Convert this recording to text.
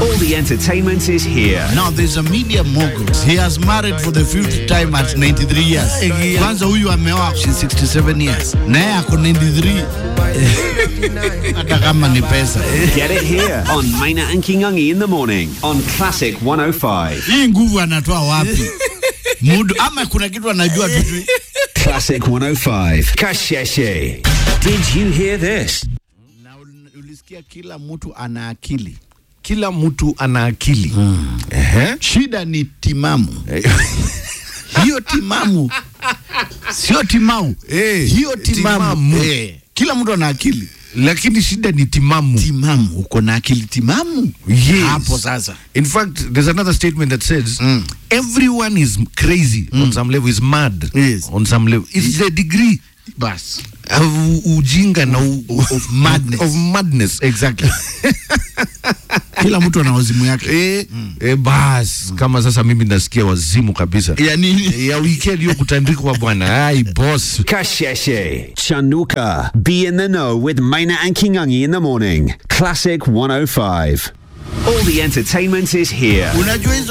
All the entertainment is here. Now there's a media mogul. He has married for the fifth time at 93 years. Kwanza huyu ameoa she's 67 years. Naye ako 93. Hata kama ni pesa. Get it here on Maina and Kingungi in the morning on Classic 105. Hii nguvu anatoa wapi? Mudu ama kuna kitu anajua tu. Classic 105. Kasheshe. Did you hear this? Na ul- ulisikia kila mtu ana akili. kila mtu ana akili Ehe. Shida ni timamu. Hiyo timamu sio timau. Eh, Hiyo timamu. timamu. Eh, kila mtu ana akili. lakini shida ni timamu Timamu, uko na akili timamu. Yes. Hapo sasa. in fact there's another statement that says Mm. everyone is crazy on some level is mad Yes. on some level it's the degree Bas. of ujinga na u, Of madness. of madness exactly Kila mtu ana wazimu yake. eh, eh, bas kama sasa mimi nasikia wazimu kabisa Ya nini? ya weekend hiyo kutandikwa bwana ai boss Kasheshe. Chanuka. Be in the know with Maina and Kingungi in the morning. Classic 105. All the entertainment is here. Unajua hizo